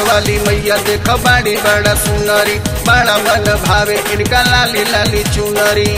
वाली मैया देख बाड़ी बड़ा सुनरी बड़ा मन भावे इनका लाली लाली चुनरी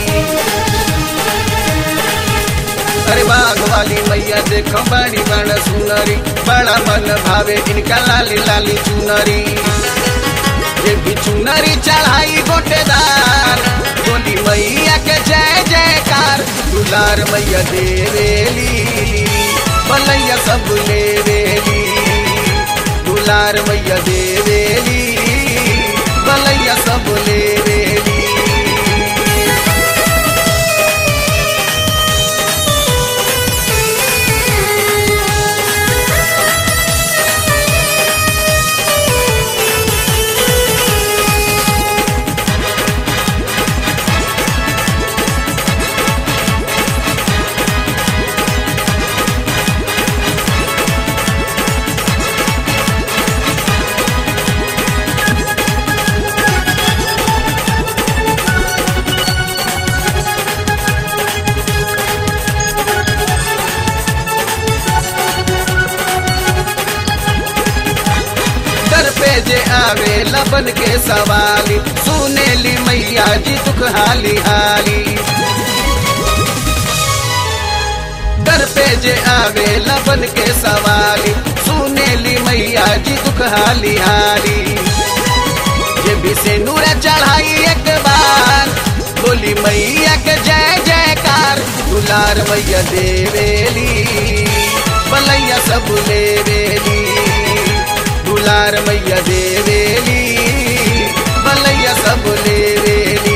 अरे बाघ वाली मैया देख बाड़ी बड़ा सुनरी बड़ा मन भावे इनका लाली लाली चुनरी ये भी चुनरी चढ़ाई गोटेदार बोली मैया के जय जयकार दुलार मैया देवेली बलैया सब लेवेली दुलार मैया देवेली बलैया सब लेवेली दर पे जे आवे लबन के सवाली सुनेली मैया जी दुख हाली हाली दर पे जे आवे लबन के सवाली सुनेली मैया जी दुख हाली हाली ये भी से नूर चढ़ाई एक बार बोली मैया के जय जयकार दुलार मैया देवेली बलैया सब लेवेली दुलार मैया देवेली बलैया सब लेवेली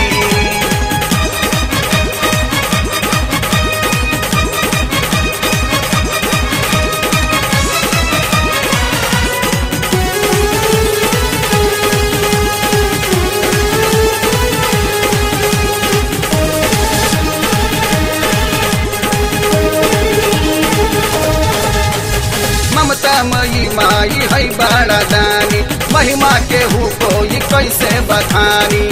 ममता मई माई है बड़ा दानी महिमा के हु कोई कैसे बखानी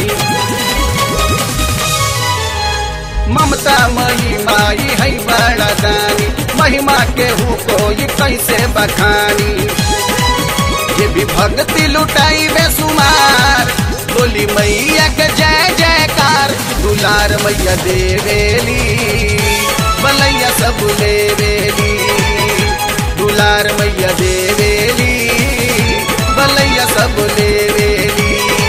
ममता मई माई है बड़ा दानी महिमा के हु कोई कैसे बखानी ये भी भक्ति लुटाई बेसुमार बोली मैया के जय जयकार दुलार मैया देवेली बलैया सब लेवेली दुलार मैया देवेली बलैया सब लेवेली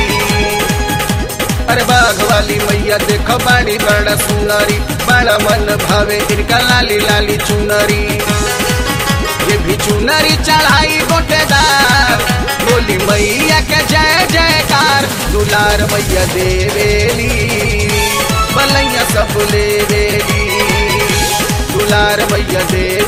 अरे बाघ वाली मैया देख बाड़ी बड़ा सुनरी बड़ा मन भावे इनका लाली लाली चुनरी ये भी चुनरी चढ़ाई गोटेदार बोली मैया के जय जयकार दुलार मैया देवेली बलैया सब लेवेली दुलार मैया देवेली